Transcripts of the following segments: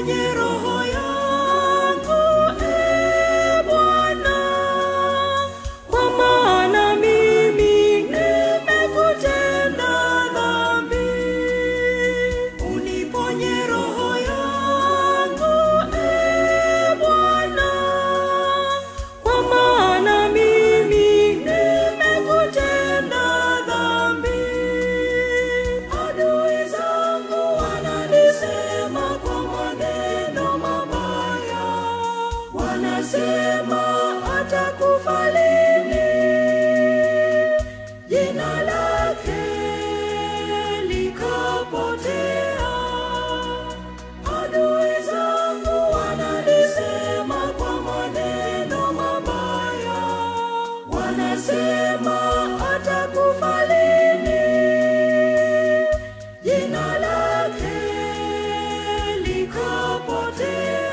uniponye roho yangu e Bwana, kwa maana mimi nimekutenda dhambi. Uniponye roho yangu e Bwana, kwa maana mimi nimekutenda dhambi. Adui zangu wananisema kwa maneno mabaya, wanasema atakufa lini, jina lake likapotea. Adui zangu wananisema kwa maneno mabaya, wanasema atakufa lini, jina lake likapotea.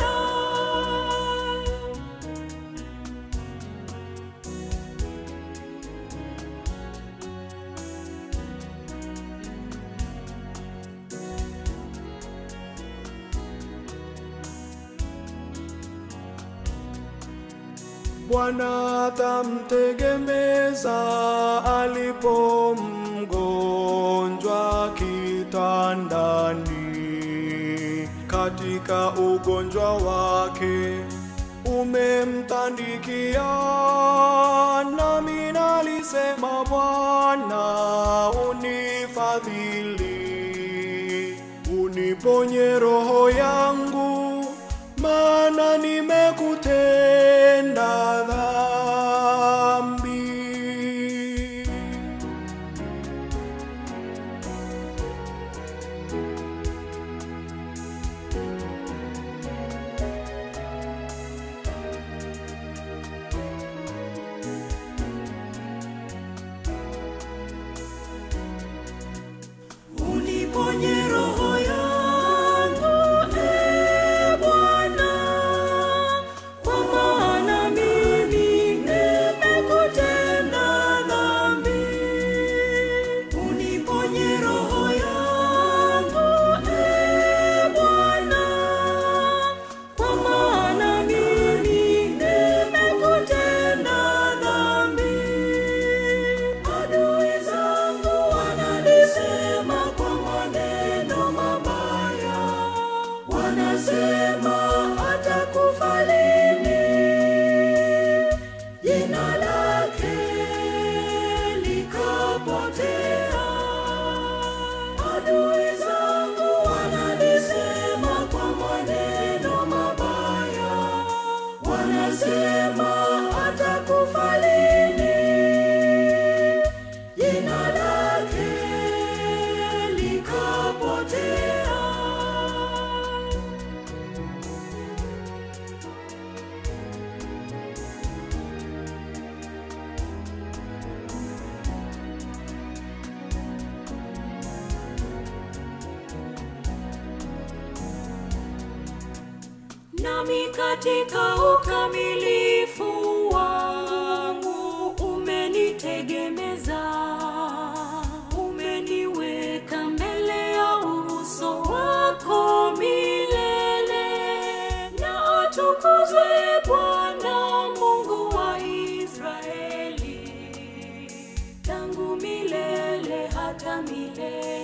Bwana atamtegemeza alipo mgonjwa kitandani, katika ugonjwa wake umemtandikia. Nami nalisema, Bwana unifadhili, uniponye roho yangu, maana nimekutenda dhambi. Uniponye roho yangu e Bwana, kwa maana mimi nimekutenda dhambi. Uniponye roho yangu e Bwana, kwa maana mimi nimekutenda dhambi. Adui zangu wananisema kwa maneno mabaya, wanasema atakufa lini, jina lake likapotea. Adui zangu wananisema kwa maneno mabaya, wanasema atakufa lini, jina lake likapotea. nami katika ukamilifu wangu umenitegemeza, umeniweka mbele ya uso wako milele. Na atukuzwe Bwana Mungu wa Israeli, tangu milele hata milele.